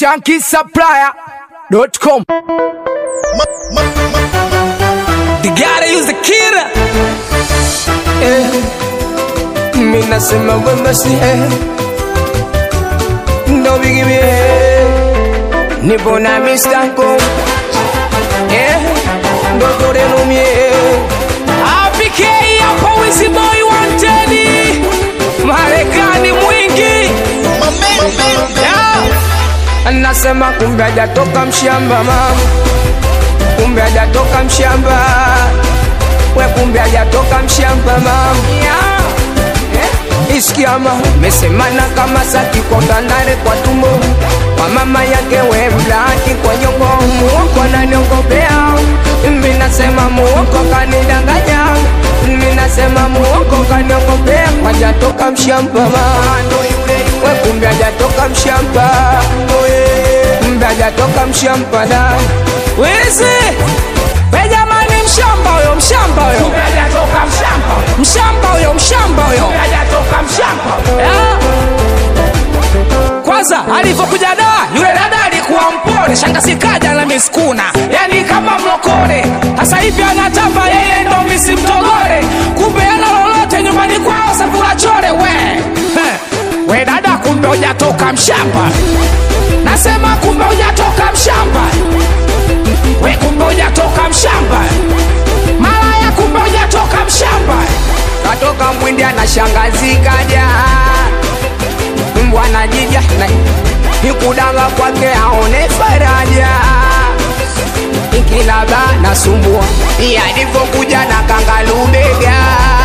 shankisupplier.com. The guy that use the killer. Eh, mi nasema wema si eh. Ndo bigi mi eh. Nipo na mistako. Eh, ndo toreno mi eh. APK hapa wizi boy wanted. Marekani mwingi. Yeah. Anasema kumbe hajatoka mshamba mama kumbe hajatoka mshamba we kumbe hajatoka mshamba mama iskiama mesemana kama saki kwa ngandare kwa tumbo kwa mama yake we mlaki kwa nyongo muoko ananiongopea mimi nasema muoko kanidanganya mimi nasema muoko kaniongopea hajatoka mshamba mama we kumbe hajatoka mshamba kumbe hajatoka mshamba da wezi we jamani mshamba huyo mshamba huyo mshamba huyo mshamba huyo Eh? kwanza alivyokuja da yule dada alikuwa mpole shangasi kaja na miskuna yani kama mlokole sasa hivi anatamba yeye ndo misi mtogole kumbe ana lolote nyumbani kwao safula chole we Heh. we dada kumbe hujatoka mshamba nasema kumbe hujatoka mshamba we kumbe hujatoka mshamba malaya kumbe hujatoka mshamba katoka mwindi anashangazikaja mbwana jija na ikudanga kwake aone faraja ikilaba nasumbua yalivyokuja na kangalubega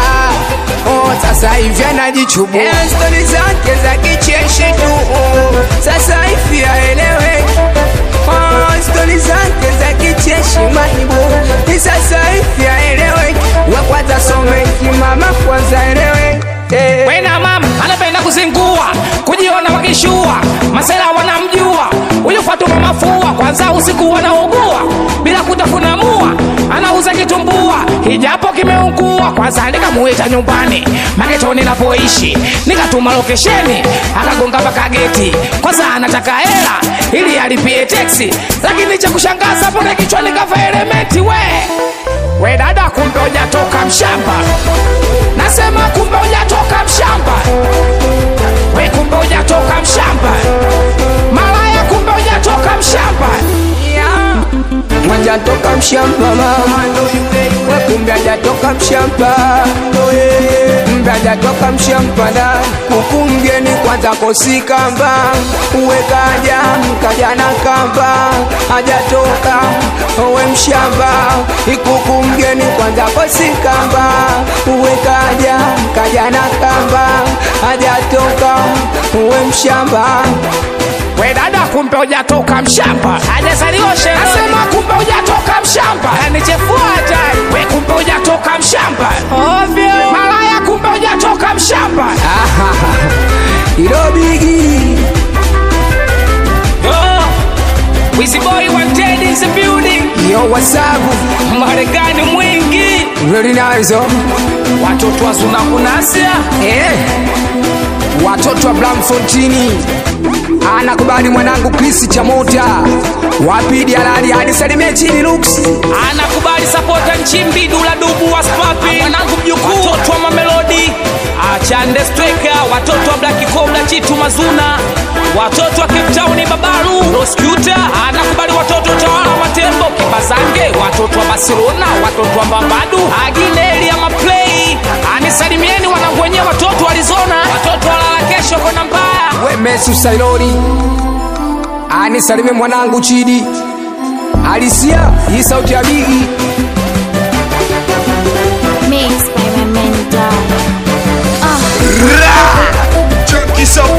Oh, sasa hivi anajichubua Eh, stori zake za kicheshi tu oh, sasa hivi aeleweki Oh, stori zake za kicheshi maibu Ni sasa hivi aeleweki we kwanza someki mama kwanza eleweki eh. wena mama anapenda kuzingua kujiona wakishua masela wanamjua huyu fatuma mafua kwanza usiku wanaugua bila kutafuna mua anauza kitumbua hijapo kimeungua kwanza nikamuita nyumbani maketoni napoishi nikatuma lokesheni akagonga mpaka geti kwanza anataka hela ili alipie teksi lakini cha kushangaza pone kichwani kafa elementi we we dada kumbe hujatoka mshamba nasema kumbe hujatoka mshamba we kumbe hujatoka mshamba malaya kumbe hujatoka mshamba Hajatoka mshamba mama we kumbe hajatoka mshamba kumbe hajatoka mshamba da huku mgeni kwanza kosikamba uwekaja kaja na kamba hajatoka we mshamba ikuku mgeni kwanza kosikamba uwekaja kaja na kamba hajatoka we mshamba we dada kumbe hujatoka mshamba hajazaliwa sherehe nasema kumbe hujatoka mshamba anichefua hatari we kumbe hujatoka mshamba ovyo malaya kumbe hujatoka mshamba ilo bigi Yo, Wizzy boy wanted in the building yo wasabu marekani mwingi Ready nazo watoto wazuna kunasia eh. Watoto wa Blamfontini anakubali mwanangu Chris Chamota wapidi alali hadi salimie chini Lux anakubali sapota nchimbi dula dubu wa spapi mwanangu mjukuu watoto wa mamelodi achande streka watoto wa black cobra chitu mazuna watoto wa cape town babaru roscuta anakubali watoto tawala wa tembo kibazange watoto wa barcelona watoto wa mbambadu agineli ya maplay anisalimieni wanangu wenyewe watoto wa arizona watoto walala kesho kona mbaya we Mesu Sailori anisalimie mwanangu Chidi Alisia hii sauti ya bigi Mixed by my man, Don. Uh. Chunky Supply.